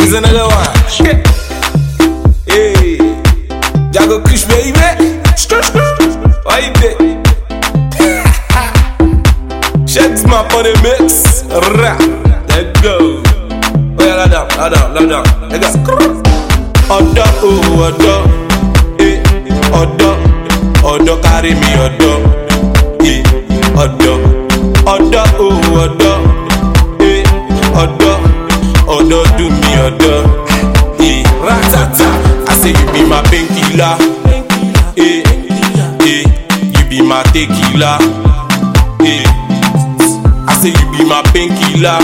Here's another one. Hey, Jago Kush baby. Skr, skr. Why you there? Shakes my on the mix. Rap. Let's go. Oh yeah, lie down, lie down, lie down. Let's go. Ọ̀dọ́ o ọ̀dọ́, eh ọ̀dọ́, ọ̀dọ́ carry me ọ̀dọ́, eh ọ̀dọ́, ọ̀dọ́ o ọ̀dọ́, eh ọ̀dọ́, ọ̀dọ́ do me ọ̀dọ́, eh ratata. I say you be my painkiller, eh eh you be my tequila, eh. I say you be my painkiller,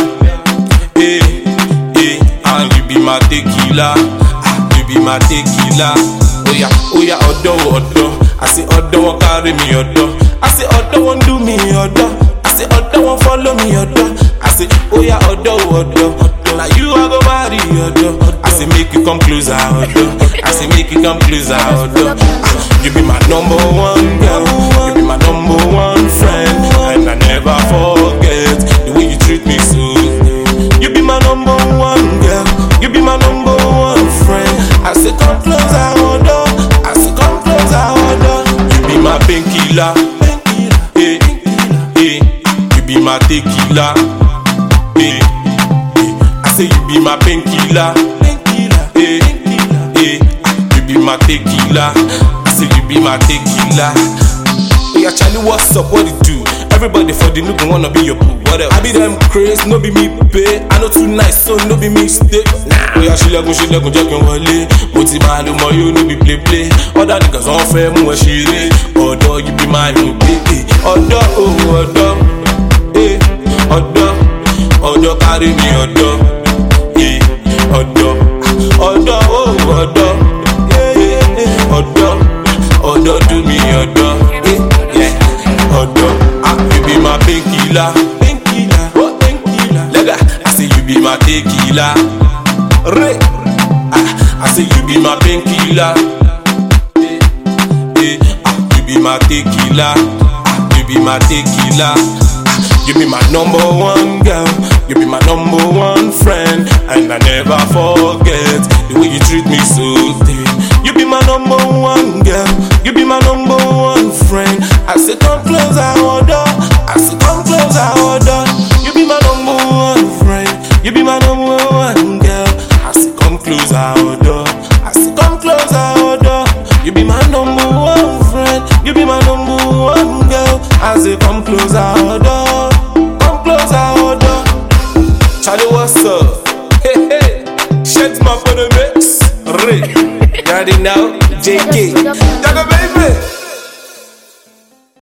eh eh and you be my tequila. you be my tequila. Oya, oya, ọ̀dọ́ ọ̀dọ́. I say ọ̀dọ́ wọn carry me ọ̀dọ́. I say ọ̀dọ́ wọn do me ọ̀dọ́. I say ọ̀dọ́ wọn follow me ọ̀dọ́. I say oya ọ̀dọ́ ọ̀dọ́. Na you I go marry ọ̀dọ́. I say make you come closer ọ̀dọ́. I say make you come closer ọ̀dọ́. Ah, You be my number one girl. You be my number one friend. And I never forget the way you treat me so. You be my number one girl. You be my number one friend. I say come closer, order. I say come closer, order. You be my painkiller. Eh, eh. You be my tequila. Eh, eh. I say you be my painkiller. Eh, eh. You be my tequila. I say you be my tequila. Yeah, Charlie, what's up? What it do? Everybody for the look wanna be your boo. What else? I be them craze, no be me pay. I know too nice, so no be mistake. Nah. Oya ṣílẹ̀kùn ṣílẹ̀kùn jẹ́ kí n wọlé. Mo ti máa lo mọ yóò níbi play play. Other niggas wọ́n fẹ́ mú ẹ ṣeré. Ọ̀dọ́ yìí bí máa yùn pépè. Ọ̀dọ́ òun ọ̀dọ́. Eh, ọ̀dọ́. Ọ̀dọ́ kárí mi ọ̀dọ́. Eh, ọ̀dọ́. Ọ̀dọ́ òun ọ̀dọ́. Eh, eh, ọ̀dọ́. Ọ̀dọ́ dùn mí ọ̀dọ́. Eh, yeah. Ọ̀dọ́. Ah, you be my painkiller. Painkiller. Oh, painkiller. Lega, I say you be my tequila. Re. Ah, I say you be my painkiller. Eh, eh, ah, you be my tequila. Ah, you be my tequila. Ah, you be my number one girl. You be my number one friend. And I never forget the way you treat me so. dear. You be my number one girl. You be my number one friend. I say come closer, order. I say come closer, order. You be my number one friend. You be my number one girl. I say come closer, order. I say come closer, order. You be my number one friend. You be my number one girl. I say come closer, order. Come closer, order. Charlie, what's up? Hey, hey. Shut my for the mix. Ray. You already know. JK. Jago baby.